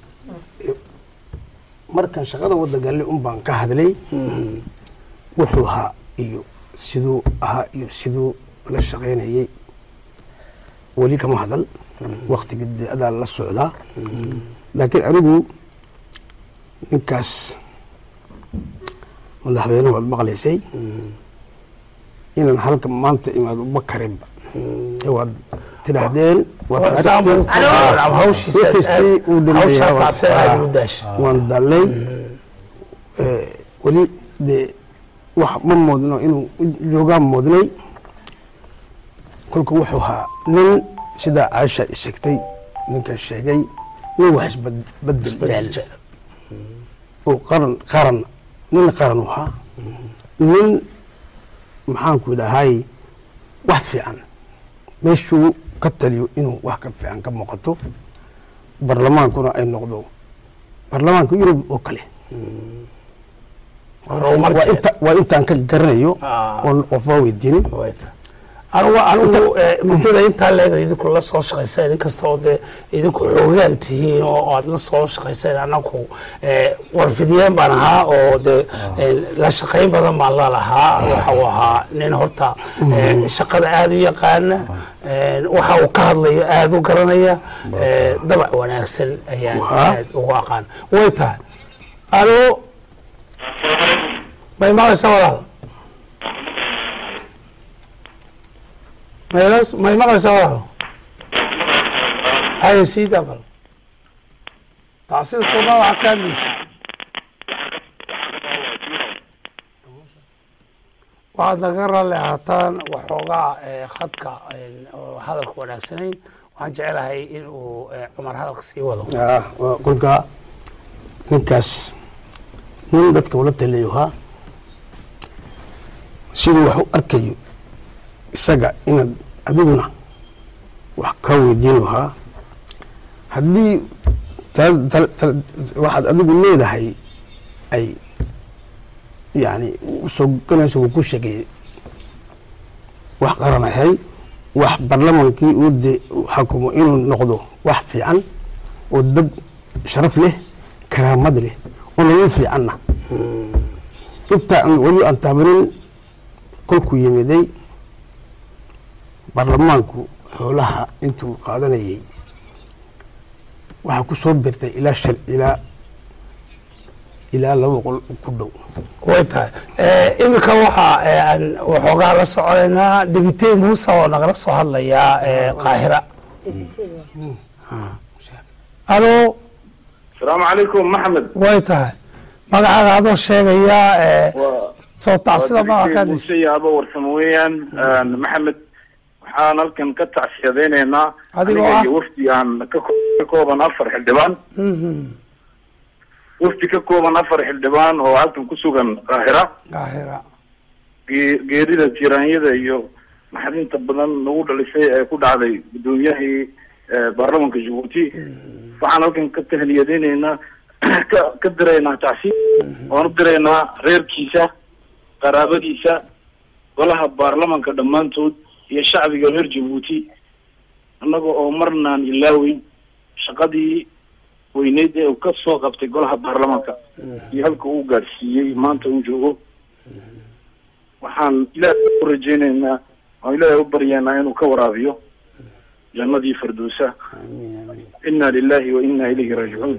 Speaker 4: markan shaqada wada galle un baan ka hadlay wuxuu ahaa iyo siduu ahaa iyo siduu la shaqaynayay weli kama hadal waktiga dee adaa la socdaa laakiin anigu ninkaas madaxweynuhu waad maqlaysay inaan halka maanta imaado uma karinba ee waad tidhaahdeen waad aragteen
Speaker 1: hawshiisa
Speaker 4: Markastii uu dhameeyay
Speaker 1: hawshaa
Speaker 4: waa-
Speaker 1: taasee aad u daasha
Speaker 4: waan dallay Eh, weli dee wax ma moodno inuu joogaan moodnay kolka wuxuu ahaa nin sidaa caasha sheegtay ninkan sheegay nin wax isbedel jecel oo qaran qaran nin qaran u ahaa nin maxaanku idhahay wax fiican meeshuu ka taliyo inuu wax ka fiican ka muuqato barlamaankuna ay noqdo barlamaanka yurub oo kale waa inta- waa intaan ka garanayo
Speaker 1: Ah.
Speaker 4: oon qofba weydiinin
Speaker 1: anugu anugu eh, muddada intaa leeda idinku la soo shaqayseen inkasta oo dee idinku xoogaal tihiin oo aad la soo shaqayseen anagu eh, warfidiyeen baan ahaa oo dee eh, la shaqayn badan baan la lahaa waxa uu ahaa nin horta eh, shaqada aada u yaqaana eh, waxa uu ka hadlayo aada u garanaya eh, dabac wanaagsan ayaan
Speaker 4: Waa.
Speaker 1: aad ugu aqaan way tahay alo may maqlaysaa walaal maylas may maqlaysaa walaal haya sii dabal taasida sooma waxaa ka hadlaysaa waxaad naga raalli ahaataan waxoogaa eh, khadka eh, oo hadalka wanaagsanayn waxaan jecelahay in uu eh, cumar hadalka sii wado
Speaker 4: Ah, waa kolka ninkaas nin dadka ula taliyo ahaa siduu wax u arkayo isaga inaad adiguna wax ka weydiin ahaa haddii tal- tal- tal- waxaad adigu leedahay ay yani usoo ganayso uu ku sheegeeyey wax qaranahay wax barlamaankii uu de xakumo inuu noqdo wax fiican oo dad sharaf leh karaamad leh oo nolol fiicanna inta aan weli aan taabanin kolkuu yimiday baarlamaanku xoolaha intuu qaadanayay waxaa ku soo birtay ilaa shal ilaa ilaa laba boqol ku dhow
Speaker 1: way tahay iminka waxaa aan waxoogaa la soconaynaa debite muuse oo nagala soo hadlayaa qaahira alo
Speaker 6: asalaamu calaykum maxamed
Speaker 1: way tahay magacaaga adoo sheegayaa soo tacsida magacaadi
Speaker 6: muuse yaabo warsamo weeyaan maxamed waxaan halkan ka tacsiyadaynaynaa
Speaker 1: Adigoo
Speaker 6: aniga
Speaker 1: ah?
Speaker 6: iyo wafdi aan ka ko- ka kooban afar xildhibaan wafdi ka kooban afar xildhibaan oo halkan ku sugan qaahira
Speaker 1: qaahira
Speaker 6: ge- geerida tiraanyada iyo naxdinta badan nagu dhalisay ee ku dhacday gudoomiyahii eh, baarlamanka jabuuti waxaan halkan ka tahniyadaynaynaa ka ka diraynaa tacsi waan u diraynaa reerkiisa qaraabadiisa golaha baarlamanka dhammaantood iyo shacbiga reer jabuuti annaga oo marnaan ilaaweyn shaqadii weyneyd ee uu ka soo qabtay golaha baarlamanka iyo halka uu gaadhsiiyey maanta uu joogo waxaan ilaahay u rajaynaynaa waan ilaahay u baryaynaa inuu ka waraabiyo jannadii firdowsa inna lillahi wa inna ilayhi raajicuun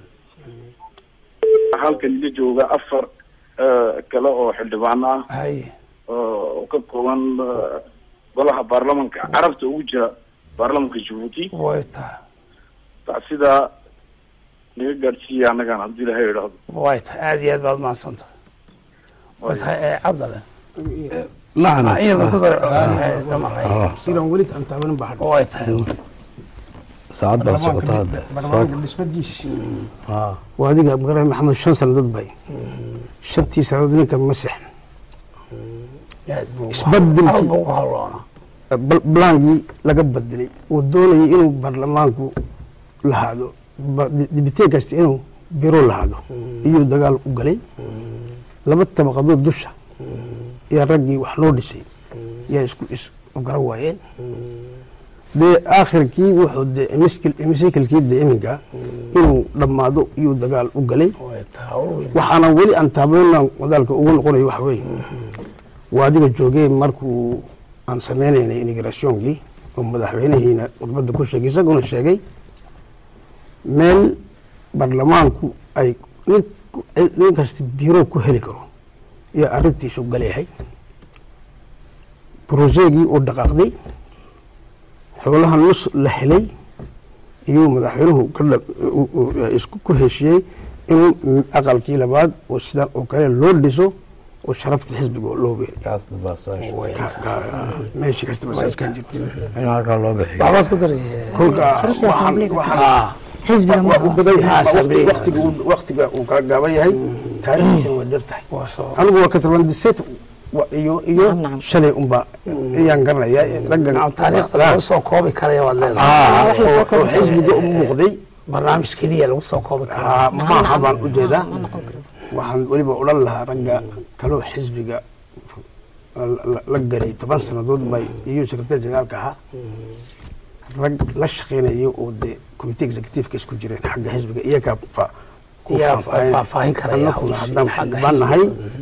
Speaker 6: waxaa halkan ila jooga afar eh, kale oo xildhibaano ah
Speaker 1: hay
Speaker 6: oo ka kooban eh, golaha baarlamanka carabta ugu jira baarlamanka jabuuti
Speaker 1: way tahay
Speaker 6: sidaa naga gaadhsiiya annagan haddii ilaahay idhaahdo
Speaker 1: way tahay aad iyo aad baad mahadsantahay way tahay cabdale
Speaker 2: nacam
Speaker 1: iyada ku dar
Speaker 2: Ah,
Speaker 4: sidaan weli aan taabanin baa hadha
Speaker 1: way tahay
Speaker 2: saacad baa socota hadda
Speaker 4: baarlamaanka dhismadiisi
Speaker 2: Ah,
Speaker 4: waa adiga magaray maxamed shan sannadood bay shantii sannadood ninka ma sexan
Speaker 1: aad buu
Speaker 4: Isbeddelkii-
Speaker 1: aad buu ugu hawloonaa
Speaker 4: bal- blangii laga bedelay uu doonayay inuu baarlamaanku lahaado ba- di- dibiteen kasta inuu biro lahaado iyuu dagaal u galay laba tabaqadood dusha yaa raggii wax loo dhisay yaa isku is u gara waayeen dee aakhirkii wuxuu dee miskil- misikilkii dee iminka inuu dhammaado iyuu dagaal u galay
Speaker 1: way tahay
Speaker 4: waxaana weli aan taabanina wadaalka ugu noqonayo waxa weeye waa adiga joogee markuu aan sameynaynay immigrationkii oo madaxweynihiina khudbadda ku sheegay isaguna sheegay meel baarlamaanku ay nin nin kasta biro ku heli karo iyo arrintiisu galeyahay brojeegii uu dhaqaaqday xoolaha nus la helay iyuu madaxweynuhu ka dhab- u- u- isku ku heshiiyey inuu m- aqalkii labaad oo sidan oo kale loo dhiso oo sharafta xisbiga loo beeray
Speaker 2: kaasna baa saasha.
Speaker 4: meeshii kastaba saaskan jirta
Speaker 2: in halkaa loo bixiyo
Speaker 1: waxbaad ku daray
Speaker 4: kolka
Speaker 3: Sharafta
Speaker 4: waxaan-
Speaker 3: assembliga.
Speaker 4: waxaan-
Speaker 1: ah
Speaker 3: xisbiga
Speaker 4: waa u badan yahay
Speaker 1: Ah, assembliga.
Speaker 4: waqtiga uu- waqtiga uu kala gaaban yahay taariikhdiisana waa dheer tahay
Speaker 1: waa soo
Speaker 4: anigu waa katarbandiseet iyo iyo
Speaker 3: Nacam, nacam.
Speaker 4: shalay unba ayaan garanaya raggan
Speaker 1: nacam taariikhda lagu soo koobi karaya waad leedahay
Speaker 4: Ah,
Speaker 3: wax la soo
Speaker 4: oo- oo
Speaker 3: koobi karo.
Speaker 4: xisbiga u muuqday
Speaker 1: barnaamij keliya lagu soo koobi kara
Speaker 4: ah, maaha baan u jeedaa
Speaker 3: ma noqon karo
Speaker 4: waxaan weliba odhan lahaa ragga kaloo xisbiga la- la- la galay toban sannadood bay iyo secretary generaalka ahaa rag la shaqeynayo oo dee committee executiveka isku jireen xagga xisbiga iyagaa fa ku
Speaker 1: Iyagaa
Speaker 4: faahfaahin-
Speaker 1: faahfaahin karaya
Speaker 4: annaguna
Speaker 1: hawsha
Speaker 4: haddaan
Speaker 1: xagga
Speaker 4: xildhibaan nahay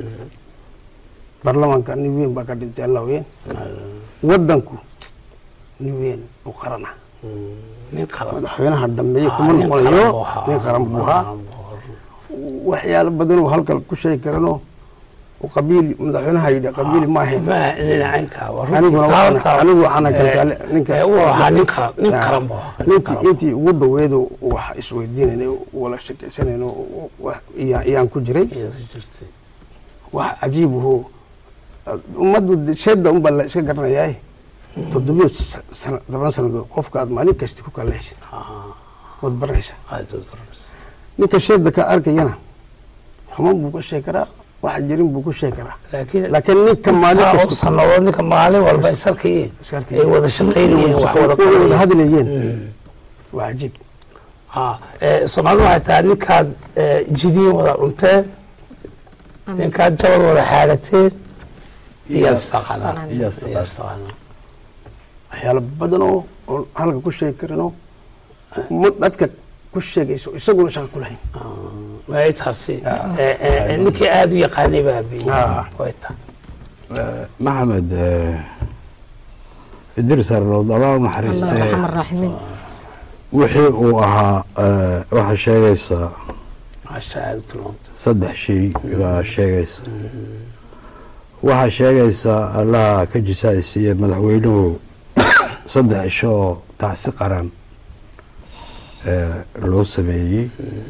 Speaker 4: baarlamaanka nin weyn baa ka dhintay alla weyn wadanku nin weyn u qaran ah
Speaker 1: nin qaran
Speaker 4: madaxweynaha dhameeye kuma
Speaker 1: Ah, nin qaran
Speaker 4: noqonayo
Speaker 1: buu ahaa.
Speaker 4: nin qaran buu ahaa waxyaalo badan oo halkan ku sheegi karanoo oo qabiil madaxweynaha yidhi qabiili maahayn
Speaker 1: ma dhinacaynka waa runtii
Speaker 4: aniguna waxaan-
Speaker 1: taariikhda-
Speaker 4: anigu waxaana
Speaker 1: eh,
Speaker 4: kalkaale ninka
Speaker 1: eh, uu ahaa nin qaran nin
Speaker 4: Ah,
Speaker 1: qaran buu ahaa nin
Speaker 4: nintii
Speaker 1: qaran.
Speaker 4: intii ugu dhaweedo wax isweydiinayna wala sheekaysanayno wax iyaan iyaan ku jiray
Speaker 1: Iyadoo jirtay.
Speaker 4: wax cajiib ahoo ummaddu de- sheedda unbaa la iska garanayaa toddobiyo sa- sana toban sannadood qofka aad maalin kasti ku kala heshid waad baranaysaa
Speaker 1: aad baad baranaysaa.
Speaker 4: ninka sheedda ka arkayana xuman buu ka sheegi karaa wax jirin buu ku sheegi karaa
Speaker 1: laakiin
Speaker 4: laakiin ninka maalin
Speaker 1: intaa oo
Speaker 4: kasta
Speaker 1: sannadood ninka maalin walba is arkayeen
Speaker 4: Is arkayeen.
Speaker 1: ay wada shaqaynayeen wax wada
Speaker 4: wada
Speaker 1: qabanayeen.
Speaker 4: hadlayeen waa cajiib
Speaker 1: Ah, eh, soomaalidu waxay tahay ninkaad eh, jidiin wada cunteen ninkaad jabad wada xaadhateen iyaad istaqaanaan
Speaker 2: Iyaad istaqaanaan.
Speaker 1: Iyaad istaqaanaan.
Speaker 4: waxyaalo badan oo oo halka ku sheegi karano ummad dadka ku sheegayso isaguna shaqa ku lahayn
Speaker 1: way taasi Eh, eh, ninkii aada u yaqaanay baa biyey
Speaker 4: Ah.
Speaker 1: way tahay
Speaker 2: maxamed eh, idris arnood allah u
Speaker 3: allah
Speaker 2: naxariistee
Speaker 3: raxman raaximiin
Speaker 2: wixii uu ahaa eh, waxaa sheegaysaa
Speaker 1: maasha aada u tilmaamta
Speaker 2: saddex shay baa sheegaysa waxaa sheegaysaa allaha ka jisaaysiiye madaxweynuhu saddex isho oo tacsi qaran eh, loo sameeyey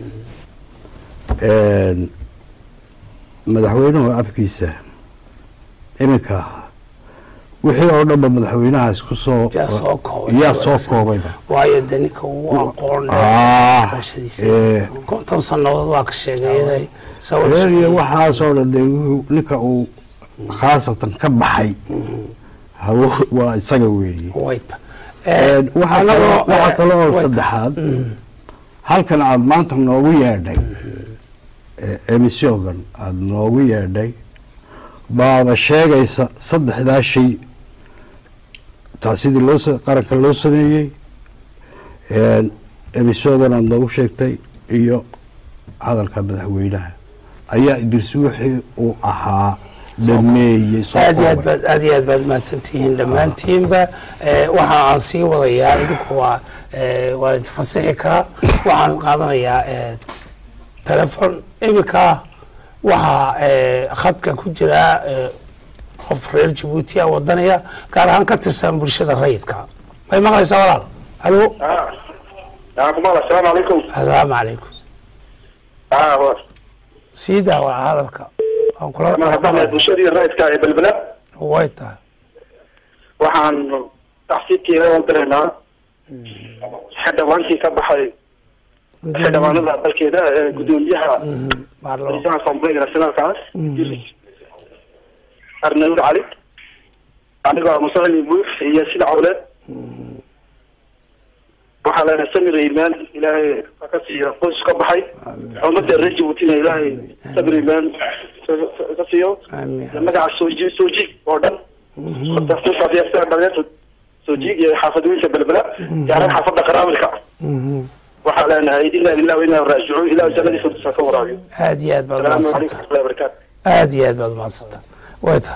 Speaker 2: En, madaxweynuhu afkiisa iminka wixii oo dhanba madaxweynaha isku soo
Speaker 1: yaa soo koobay
Speaker 2: yaa soo koobayba
Speaker 1: waayo de ninka ugu aqoon
Speaker 2: Ah,
Speaker 1: barashadiisa
Speaker 2: eh.
Speaker 1: konton sannadood waa ka sheegay inay sawir
Speaker 2: reeriya waxaasoo dhan dee wuxuu- ninka uu khaasatan ka baxay hawo waa isaga weeye
Speaker 1: way ta
Speaker 2: En, waxaa kaloo- waxaa kale oo saddexaad halkan aada maanta noogu yeedhay eh, emisiogan aada noogu yeedhay baaba sheegaysa saddexdaa shay tacsidii loo sa- qaranka loo sameeyey En, emisiogan aada noogu sheegtay iyo hadalka madaxweynaha ayaa idris wixii uu ahaa dhameeyey soo
Speaker 1: aad iyo aad
Speaker 2: koobay.
Speaker 1: baad aad iyo aad baad mahadsantihiin dhammaantiinba Eh, waxa aan sii wadayaa idinku waa eh, waa idin fasixi karaa waxaan qaadanayaa eh, telefon iminka waxaa eh, khadka ku jira eh, qof reer jabuuti a wadanaya gaar ahaan ka tirsan bulshada rayidka may maqlaysaa walaal halo
Speaker 7: kumala asalaamu calaykum
Speaker 1: asalaamu calaykum
Speaker 7: aa
Speaker 1: sii daawa hadalka waan kula
Speaker 7: madaxda bulshadii raidka ee belbela
Speaker 1: way tahay
Speaker 7: waxaan taxsiibkeeda u diraynaa xildhibaankii ka baxay xildhibaanada dalkeeda ee gudoomiyaha
Speaker 1: baarlamo
Speaker 7: raiisaha asambleega nationaalkaas arnaud cali anigoo musacili buux iyo sida cawleed waxaa leenahay samir imaan ilaahay ha ka siiyo qoys ka baxay ummadda reer jabuutina ilaahay samir imaan ka siiyo
Speaker 1: amiin
Speaker 7: magaca sooji sooji oo dhan dhalinyarta soojiig iyo xaafadooyinka belbela gaaran xaafadda qaraamilka waxaa leenahay ilaa ilaa inaa raajicuun ilaa jannadiisa tusa ka waraabiyo
Speaker 1: aad iyo aad baad
Speaker 7: salaamu
Speaker 1: umahadsanta
Speaker 7: calaykum warahmatullahi wabarakaatu
Speaker 1: aad iyo aad baad umahadsanta way tahay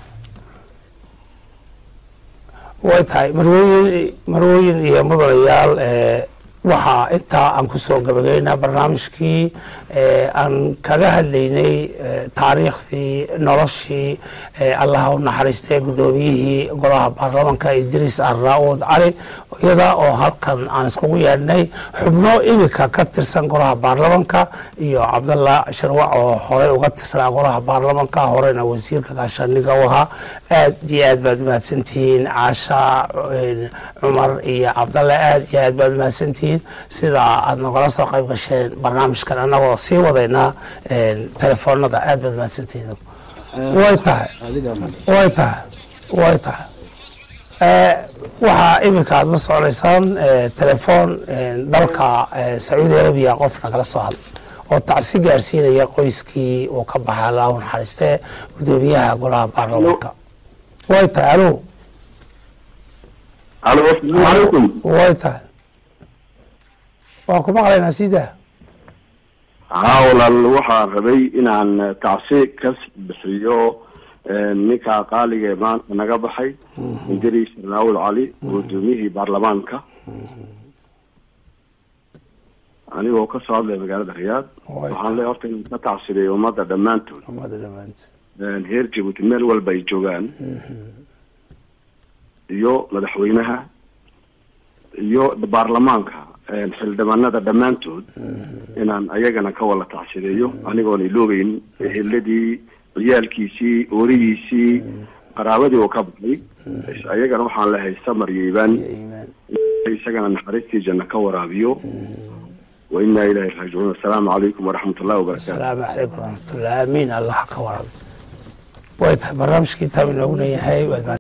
Speaker 1: way tahay marwooyin marwooyin iyo mudanayaal eh, waxaa intaa aan kusoo gabagaynaa barnaamijkii eh, aan kaga hadlaynay eh, taariikhdii noloshii eh, allaha u naxariistay gudoomiyihii golaha baarlamaanka idriis arnaud cali iyada oo halkan aan iskugu yeedhnay xubno imika ka tirsan golaha baarlamaanka iyo cabdalla sharwac oo horey uga tirsanaa golaha baarlamaanka horena wasiirka gaashaaniga u ahaa aad iyo aad baad umahadsantihiin caasha eh, cumar iyo cabdalle aad iyo aad baad umahadsantihiin sida aad nagala soo qayb gasheen barnaamijkan annagoo sii wadaynaa eh, telefoonada aad baad umahadsantihiin way tahay way tahay way tahay Eh, waxaa iminka aad la soconaysaan eh, telefoon eh, dalka eh, sacuudi arabiya qof nagala soo hadlay oo tacsi gaarsiinaya qoyskii uu ka baxay allah u naxariistee gudoomiyaha golaha baarlamaanka way tahay alo
Speaker 6: alo asalaamu calaykum
Speaker 1: way tahay waan ku maqlaynaa sidaa
Speaker 6: haa walaal waxaan rabay inaan tacsi ka bixiyo ninka qaaliga ee maanta naga baxay idris raawul cali gudoomiyihii baarlamaanka anigoo ka soo hadlaya magaalada riyaad waxaan leeyahay horta inaan ka tacsiday ummadda dhammaantood
Speaker 1: ummada dhammaantood
Speaker 6: reer jabuuti meel walba ay joogaan iyo madaxweynaha iyo baarlamaanka xildhibaanada dhammaantood inaan ayagana ka wala tacsideeyo anigoon iloobeyn eheladii ciyaalkiisii oorihiisii qaraabadii oo ka baxay ayagana waxaan lehay samar iyo iibaan isagana naxariistii janna ka waraabiyo wa inaa ilaahi raajicuun assalaamu calaykum waraxmat ullahi wabarakaatu
Speaker 1: asalaamu calaykum waraxmatullah aamiin allah ka warab way tahay barnaamijkii intaa inoogu leeyahay waad